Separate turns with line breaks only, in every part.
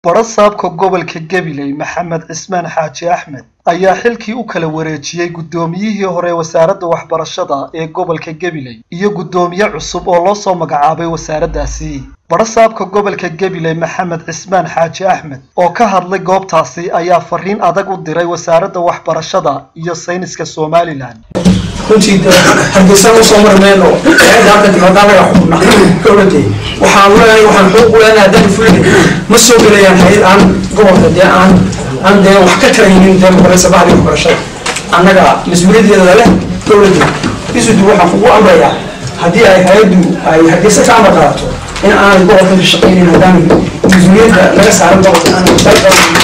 barasaabka gobolka gabiley maxamed cismaan xaaji axmed ayaa xilkii u kala wareejiyey guddoomiyihii hore wasaaradda waxbarashada ee gobolka gabiley iyo guddoomiye cusub oo loo soo magacaabay wasaaraddaasi barasaabka gobolka gabiley maxamed cismaan xaaji axmed oo ka hadlay goobtaasi ayaa fariin adag u diray wasaaradda waxbarashada iyo sayniska somalilan
runtii hargeysan usoo marmeyno halka dibadaalaga xubna dowladde waxaan leenahay waxaan xuquuq u leenahay haddaan fulin ma soo gelayaan hayad aan gobolka dee aan aan dee wax ka taraynin dee magaraysa bahdi waxbarashada annaga mas-uuliyadeeda leh dowladde isudu waxaan kugu amrayaa haddii ay hay-addu ay hargeysa ka amar qaadato in aanay gobolka ka shaqaynin haddaan mas-uuliyadda laga saaran gobolka aanay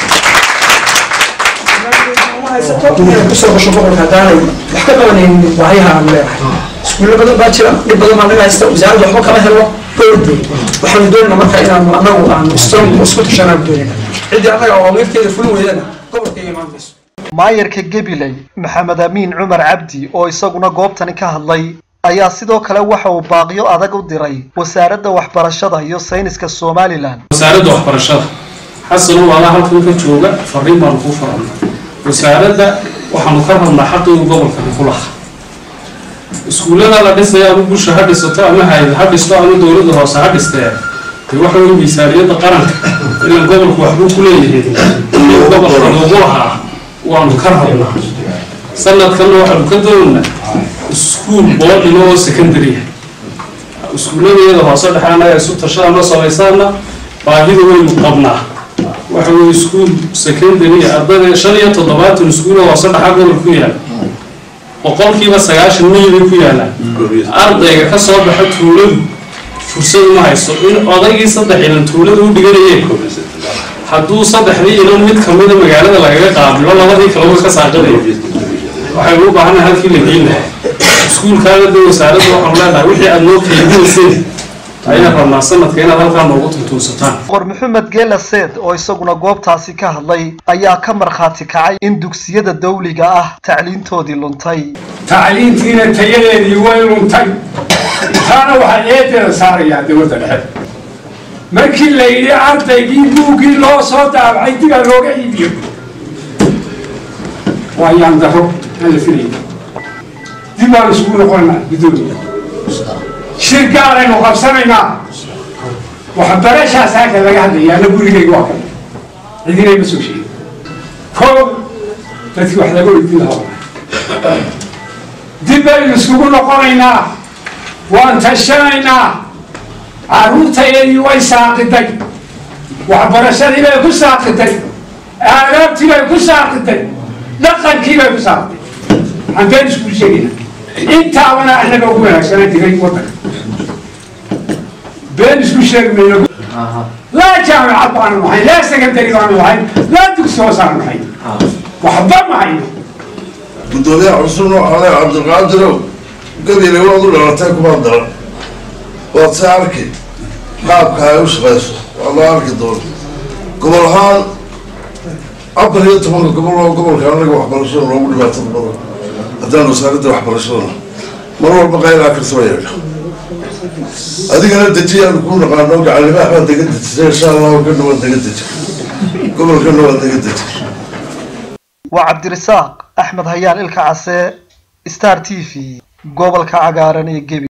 inay kusoo gasho gobolka haddaanay wax ka qabanaynin baahiyaha aanu leenahay iskuulla badan baa jira dhib badan baa naga haysta wasaaradda waxba kama helno dowladde waxaanu doonayna marka inaanu anagu aanu strong isku tashanaan doonayna ciddii annaga oo amirteeda fulin weydana gobolka iga imaan mayso
maayarka gabiley maxamed amiin cumar cabdi oo isaguna goobtani ka hadlay ayaa sidoo kale waxa uu baaqyo adag u diray wasaaradda waxbarashada iyo sayniska somalilan
wasaaradda waxbarashada xasanow adaa halkan ka jooga fariin baanu kuu farana wasaaradda waxaanu ka rabnaa xaqii gobolkani ku laha iskuullada la dhisaya ama bulsha ha dhisato ama hay ha dhisto ama dowladda hoose ha dhistee dee waxa weye miisaaniyadda qaranka ilan gobolku waxbuu ku leeyahay in gobolka loogu lahaa waanu ka rabnaa sanadkanna waxaanu ka doonaynaa iskuul boodhino oo secondary iskuullada iyada hoose dhexe annaga isu tashadana samaysaana baahida waynu qabnaa waxa weye iskuul secondary ardada shan iyo toddobaatan iskuul oo hoose dhaxa gobol ku yaala boqolkiiba sagaashan mil bay ku yaalaan ardayga ka soo baxa tuuladu fursad uma haysto in odaygii saddex ilan tuulada u dhiganayeen hadduu saddexdii ilan mid kamida magaalada lagaga qaabilo labadii kaleba ka saaqinaya waxaynu u baahannahay halkii la geyn lahaa iskuulkaaga de wasaaradda waxaanu leenahay wixii aada noo keydinayseen ayaan rabnaa sanadka inaad halkaa noogu tuntuunsataan
boqor maxamed geela seed oo isaguna goobtaasi ka hadlay ayaa ka markhaati kacay in dugsiyada dawliga ah tacliintoodii luntay
tacliintiina tayadeedii way luntay taana waxaa eedeeda saarayaa dowladda dhexe markii la yidhi ardaygii buuggii loo soo daabacay dibaa looga iibiyo waa yaan daro aan la filay dib baan isugu noqonaa guddoomiya shir gaaraynu qabsanaynaa waxbarashaas halka laga hadlaya ana gurigayga waa kan cidinay ma soo sheegin koob dadkii wax laga weydiin lahaa dib baynu isugu noqonaynaa waan tashanaynaa carruurtayadii way saaqiday waxbarashadii bay ku saaqiday aadaabtii bay ku saaqiday dhaqankii bay ku saaqiday waxaan been isku sheegaynaa intaabana annaga ugu wanaagsanaa diray waddanka been isku sheegmayno laa jaamicad baanu nahay laa secondary baanu nahay laa dugsi hoos aanu nahay waxba ma hayno
guddoomiyaha cusubna waxaa le cabdilqaadirow gabiile waad u dhalatay kumaa daran waad se arki qaabka ay u shaqayso waa loo arki doona gobol ahaan afar iyo tobanka gobol oo gobolka anaga waxbarashada loogu dhibaatada badan haddaan wasaaradda waxbarashadana mar walba qayraa kasoo yeedha adigana dejiyaanu kuu naqaano gacalimaha baad dega dejisay insha allahu kana waad dega deji gobolkana waad dega deji
waa cabdirasaaq axmed hayaan ilka case star t v gobolka cagaaran ee gebi